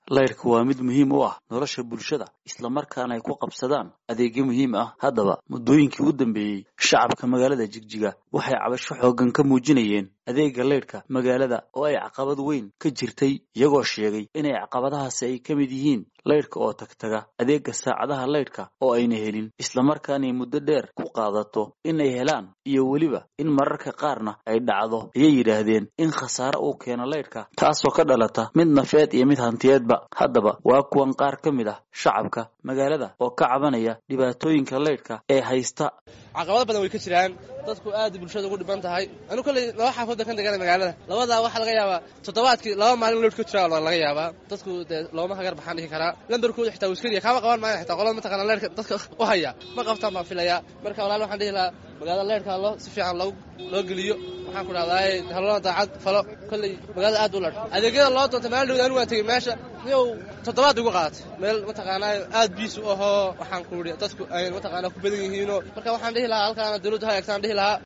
laydhka waa mid muhiim u ah nolosha bulshada islamarkaana ay ku qabsadaan adeegyo muhiim ah haddaba muddooyinkii u dambeeyey shacabka magaalada jigjiga waxay cabasho xooggan ka muujinayeen adeega laydhka magaalada oo ay caqabad weyn ka jirtay iyagoo sheegay inay caqabadahaasi ay ka mid yihiin laydhka oo tagtaga adeega saacadaha laydhka oo ayna helin islamarkaanay muddo dheer ku qaadato inay helaan iyo weliba in mararka qaarna ay dhacdo ayay yidhaahdeen in khasaare uu keeno laydhka taasoo ka dhalata mid nafeed iyo mid hantiyeedba haddaba waa kuwan qaar ka mid ah shacabka magaalada oo ka cabanaya dhibaatooyinka laydhka ee haysta caqabado badan way ka jiraan dadku aad bulshada ugu dhiban tahay anu kolley laba xaafood kan degana magaalada labadaa waxaa laga yaabaa toddobaadkii laba maalin loodh ka jira laga yaabaa dadku dee looma hagar baxaan dhihi karaa lambarkooda xitaa wiskariya kaama qaban maayo xitaa qolada mataqana leerka dadka u haya ma qabtaan baan filayaa marka walaal waxaan dhihi lahaa magaalada leerka loo si fiican loo loo geliyo waxaan ku dhahdaay halona daacad falo kolley magaalada aad u ladh adeegyada loo doonta maalin dhowd anu waan tegey meesha niyow toddobaad ugu qaadatay meel mataqaanaa aad biis u ahoo waxaan ku idhi dadku ay mataqaanaa ku badan yihiinoo marka waxaan dhihi lahaa halkaana dawladdu ha eegtaan dhihi lahaa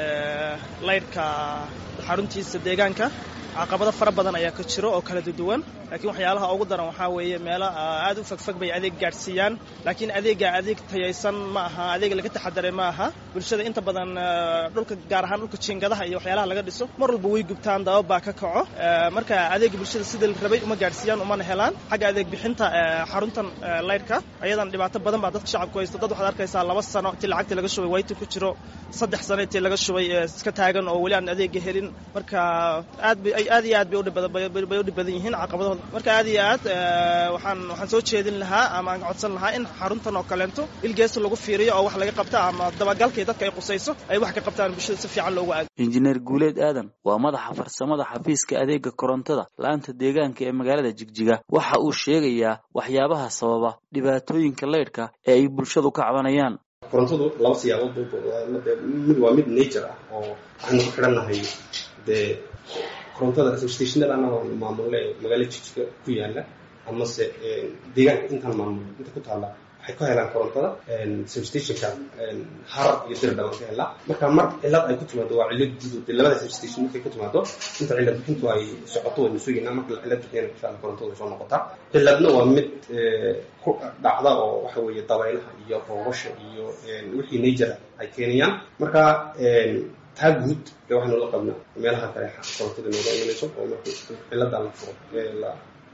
laydhka xaruntiisa deegaanka caqabado fara badan ayaa ka jiro oo kala duwan laakiin waxyaalaha ugu daran waxaa weeye meelo aad u fagfag bay adeeg gaadhsiiyaan laakiin adeega adeeg tayaysan ma aha adeeg laga taxadaray ma aha bulshada inta badan dhulka gaar ahaan dhulka jiingadaha iyo waxyaalaha laga dhiso mar walba way gubtaan dabab baa ka kaco marka adeega bulshada sida la rabay uma gaadhsiiyaan umana helaan xagga adeeg bixinta xaruntan laydhka ayadan dhibaato badan baa dadka shacabku haysta dad waxaad arkaysaa laba sano intii lacagtii laga shubay wayti ku jiro saddex sano intii laga shubay iska taagan oo weli aan adeega helin marka aad bay aad iyo aad bay udhibay u dhib badan yihiin caqabadahooda marka aad iyo aad waxaan waxaan soo jeedin lahaa ama aan codsan lahaa in xaruntan oo kaleento ilgeesa lagu fiiriyo oo wax laga qabta ama dabagalkii dadka ay qusayso ay wax ka qabtaan bulshada si fiican loogu aado injineer guuleed aadan waa madaxa farsamada xafiiska adeega korontada la-aanta deegaanka ee magaalada jigjiga waxa uu sheegayaa waxyaabaha sababa dhibaatooyinka laydhka ee ay bulshadu ka cabanayaan korontadu laba siyaabood mid waa mid nature ah oo waxaynu ku xidhannahay dee korontada stationada anagoo maamule magaala jijga ku yaala amase deegaanka intaan maamul inta ku taalla waxay ka helaan korontada substationka harar iyo dirdhaban ka helaa marka mar cilad ay ku timaado waa cilad gudu de labada substation markay ku timaado inta cilad bixintu ay socoto waynu sugaynaa marka cilad bixiyana insha alla korontada way soo noqotaa ciladna waa mid ku dhacda oo waxa weeye dabaylaha iyo roobasha iyo wixii nature ay keenayaan marka taa guud ee waxaynu la qabnaa meelaha kale korontada nooga imanayso oo marka ciladan la furo la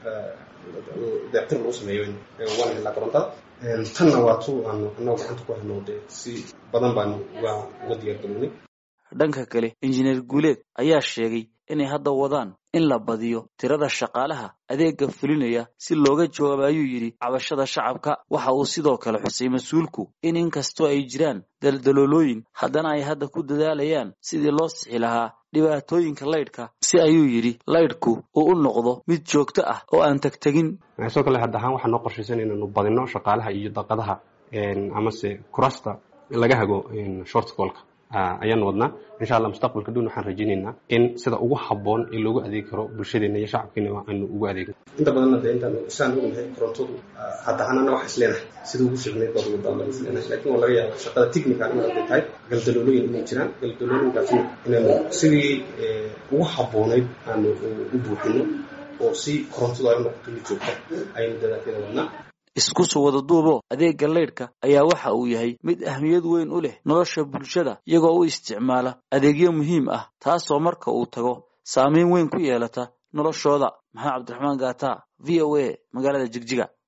deectir lagu sameeyo waan helaa korontada tanna waa tu aanu annago gacanta ku hayno dee si badan baanu uga uga diyaargarownay dhanka kale injineer guuleed ayaa sheegay inay hadda wadaan in la badiyo tirada shaqaalaha adeega fulinaya si looga jawaabo ayuu yidhi cabashada shacabka waxa uu sidoo kale xusay mas-uulku in inkastoo ay jiraan daldaloolooyin haddana ay hadda ku dadaalayaan sidii loo sixi lahaa dhibaatooyinka laydhka si ayuu yidhi laydhku uu u noqdo mid joogto ah oo aan tagtegin sidoo kale hadda ahaan waxaan noo qorshaysan inaanu badino shaqaalaha iyo daqadaha amase kurasta laga hago shortcolka ayaanu wadnaa insha alla mustaqbalka dhown waxaan rajaynaynaa in sida ugu habboon ee loogu adeegi karo bulshadeena iyo shacabkeena aanu ugu adeegno inta badanna de intaan saan ognahay korontadu hadda ahaanana waxa isleenahay sida ugu fiicneyd baad ugu daan isleenahay laakiin waa laga yaaba shaqada technical in ay tahay galdaloolooyin inay jiraan galdaloolooyinkaasna inaanu sidii ugu habboonayd aanu u buuxino oo si korontadu ay u noqoto mid joogta ayaynu dadaalkeeda wadnaa isku soo wada duubo adeegga laydhka ayaa waxa uu yahay mid ahmiyad weyn u leh nolosha bulshada iyagoo u isticmaala adeegyo muhiim ah taasoo marka uu tago saamayn weyn ku yeelata noloshooda maxamed cabdiraxmaan gaata v o a magaalada jigjiga